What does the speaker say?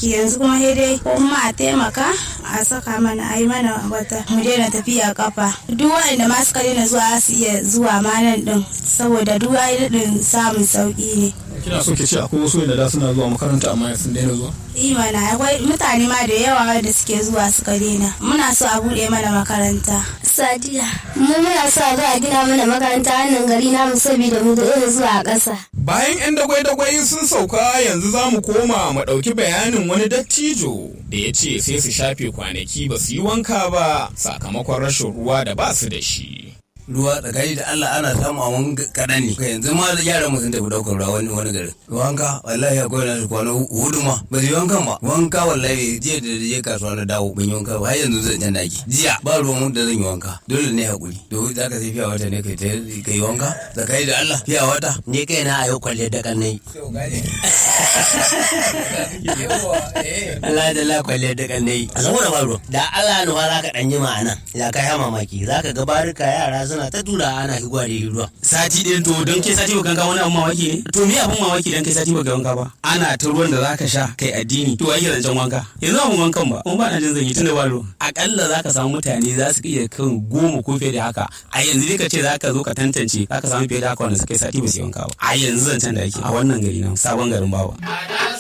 ciki yanzu kuma sai dai ko kuma a taimaka a saka mana a yi mana wata mu daina tafiya kafa duk waɗanda ma suka daina zuwa su iya zuwa ma nan din saboda duk wani din samun sauki ne kina so ki ce akwai wasu da da suna zuwa makaranta amma sun daina zuwa imana akwai mutane ma da yawa da suke zuwa suka daina muna so a buɗe mana makaranta Sadiya, mu muna sa za a gina mana makaranta wannan gari namu saboda mu da irin zuwa a ƙasa. Bayan 'yan dagwai-dagwai sun sauka yanzu za mu koma mu ɗauki bayanin wani dattijo da ya ce sai su shafe kwanaki ba su yi wanka ba sakamakon rashin ruwa da ba su da shi. ruwa tsakani da Allah ana samu a wani kaɗan ne yanzu ma da yaran mu sun tafi ɗaukar ruwa wani wani garin wanka wallahi akwai na kwana hudu ma ba su yi wankan ba wanka wallahi jiya da je kasuwa na dawo ban yi wanka ba har yanzu zan can daki jiya ba ruwan mu da zan yi wanka dole ne hakuri to za ka sai fiya wata ne kai ka yi wanka tsakani da Allah fiya wata ni kai na ayo kwalle da kan nayi Allah da la kwalle da kan nayi a saboda baro da Allah ne za ka dan yi ma'ana ya kai mamaki zaka ga barika yara suna ta tura ana higwa da ruwa sati ɗin to don kai sati baka wanka wani abun mamaki ne to me abun mamaki dan kai sati baka wanka ba ana ta ruwan da zaka sha kai addini to ake zancen wanka yanzu abun wankan ba kuma ba na jin zan yi tunda ba ruwa akalla zaka samu mutane za su iya kan goma ko fiye da haka a yanzu dai ka ce zaka zo ka tantance zaka samu fiye da haka wanda suka yi sati ba su yi wanka ba a yanzu zancen da ake a wannan gari na sabon garin bawa